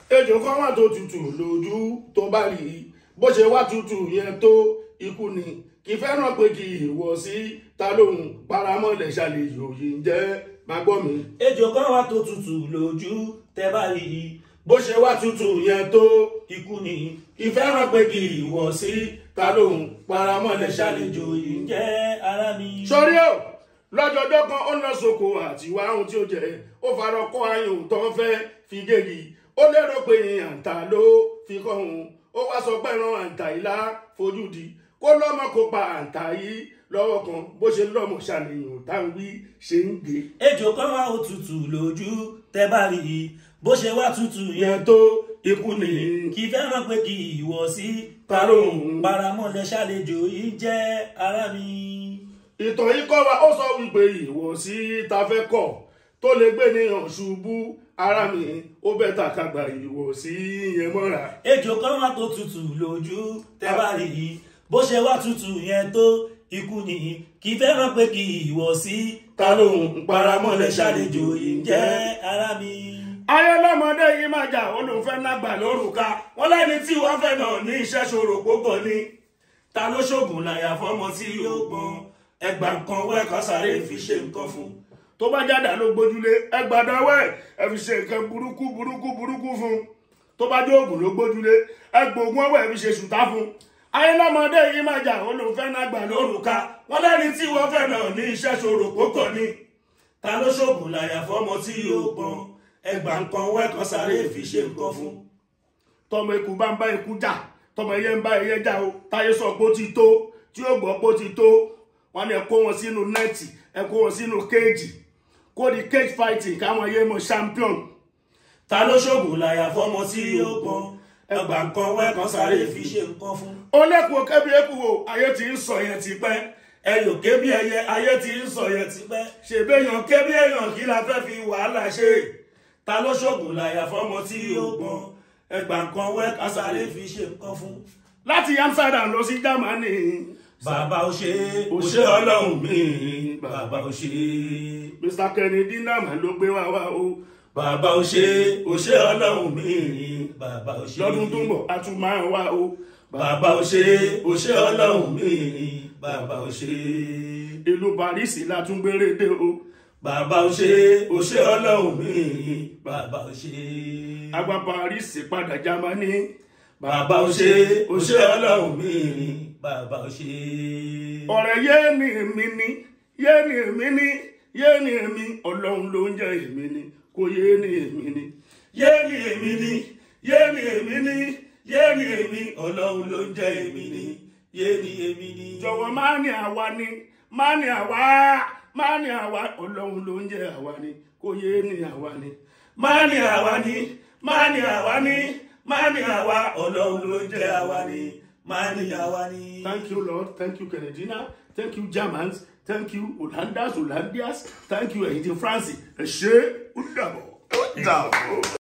ejò kan wà tó tutù lójú tó bá rí i bó ṣe wá tutù yẹn tó ikú ni kì í fẹ́ràn pé kì í wọ̀ sí ta lóhùn paramọ́lẹ̀ ṣàlejò yìí ń jẹ́ máa gbọ́ mi. ejò kan wà tó tutù lójú tẹ́ bá rí i bó ṣe wá tutù yẹn tó ikú ni kì í fẹ́ràn pé kì í wọ̀ sí ta lóhùn paramọ́lẹ̀ ṣàlejò ṣàlejò yìí yìí ń ń jẹ́. jẹ́ ara mi. sọrí o lọ́jọ́jọ́ kan ó lọ sóko àti wá ohun tí ó jẹ ó farọ kọ́ ayùn tó ń fẹ́ fi gégi ó lérò pé àǹtà ló fi kọ́ òun ó wá sọ pé ran àǹtà yìí lá fojú di kó lọ́mọ kó pa àǹtà yìí lọ́wọ́ kan bó ṣe lọ́mọ ṣàníyàn táwọn wí ṣe ń gbé. ejò kan wà ó tutù lójú tẹ́ bá rí i bó ṣe wá tutù yẹn yẹn tó ikú ni kì í fẹ́ràn pé kì í wọ̀ sí ta lóhùn. paramọ́lẹ̀ ṣàlejò yìí ń jẹ́ ara mi. ìtàn yìí kọ́ wa ó sọ wípé ìwọ̀sí ta fẹ́ kọ̀ tó lè gbé níyàn ṣubú ara mi ó bẹ́ ta kagbà ìwọ̀sí yẹn mọ́ra. ejò kan wà tó tutù lójú tẹ́ bá rí i bó ṣe wá tutù yẹn tó ikú ni kì í fẹ́ràn pé kì í wọ̀ sí ta lóhùn paramọ́lẹ̀ ṣàlejò yìí ń jẹ́ ara mi. ayé lọ́mọdé yìí máa jà ó lóun fẹ́ nágbà lórúkà wọ́n lẹ́ni tí wọ́n fẹ́ náà ní iṣẹ́ ṣòro púpọ̀ ni. ta ló ṣoògùn láyà fọmọ tí yóò gbọ́n ẹgbà kan wẹ́ẹ̀kan sáré fi ṣe nǹkan fún. tó bá jáde ló gbójúlé ẹgbàdánwẹ́ ẹ fi ṣe nǹkan burúkú burúkú burúkú fún un tó bá dé oògùn ló gbójúlé ẹgbòògùn ọwọ́ ẹ fi ṣe ṣùtá fún un ayé lọ́mọdé yìí máa jà ó lóun fẹ́ nágbà lórúkà wọ́n lẹ́ni tí wọ́n fẹ́ náà ní iṣẹ́ ṣòro púpọ̀ ni. ta ló ṣoògùn láyà fọmọ tí yóò gbọ́n ẹgbà kan wẹ́ẹ̀kan sáré fi ṣe nǹkan fún. tọmọ ikú bá ń bá ikú jà tọmọ ẹyẹ ń bá ẹyẹ jà o táyé sọ pé ó ti tó tí ó gbọ́ pé ó ti tó wọn ni ẹ kó wọn sínú nẹ́ẹ̀tì ẹ kó wọn sínú kéèjì kó di cage fighting káwọn ẹyẹ mọ champion ta ló ṣoògùn láyà fọmọ tí yóò gbọ́n ẹgbà kan wẹ́ẹ̀kan sáré fi ṣe nǹkan fún. ó lẹ́kùn kẹ́bí eku o ayé ti ń sọ yẹn ti pẹ́ ẹyọ kébí ẹyẹ ayé ti ń sọ yẹn tipẹ́ ṣèbéyàn kébí èèyàn kí la fẹ́ fi wàhálà ṣe ta ló ṣoògùn láyà fọmọ tí yóò gbọ́n ẹgbà kan wẹ́ẹ̀kan sáré fi ṣe nǹkan fún. láti amsterdam lọ sí germany bàbá ò ṣe é ó ò ṣe ṣe ọlọ́run ọlọ́run mi mi bàbá ò ṣe é mr kennedy náà ló gbé wá wá o bàbá ò ṣe é ò ṣe ọlọ́run mi bàbá ò ṣe é lọ́dún tó ń bọ̀ a tún máa wá o bàbá ò ṣe é ò ṣe ọlọ́run mi bàbá ò ṣe é ìlú paris la tún gbére dé o bàbá ò ṣe é ò ṣe ọlọ́run mi bàbá ò ṣe é àgbà paris padà germany bàbá ò ṣe é ò ṣe ọlọ́run mi bàbá ò ṣe é. ọ̀rẹ́ yé ni èmi ni yé ni èmi ni yé ni èmi ọlọ́run ló ń jẹ́ èmi ni kò yé ni èmi ni yé ni èmi ni yé ni èmi ni yé ni èmi ọlọ́run ló ń jẹ́ èmi ni yé ni èmi ni. jọ̀wọ́ má ní àwa ni má ní àwa má ní àwa ọlọ́run ló ń jẹ́ àwa ni kò yé ni àwa ni má ní àwa ni má ní àwa ni má ní àwa ọlọ́run ló ń jẹ́ àwa ni má ní àwa ni. thank you lord thank you canadina thank you germans thank you hollanders hollandias thank you ẹ̀yin ti france ẹ ṣé ó dàbọ̀. Ó dàbọ̀.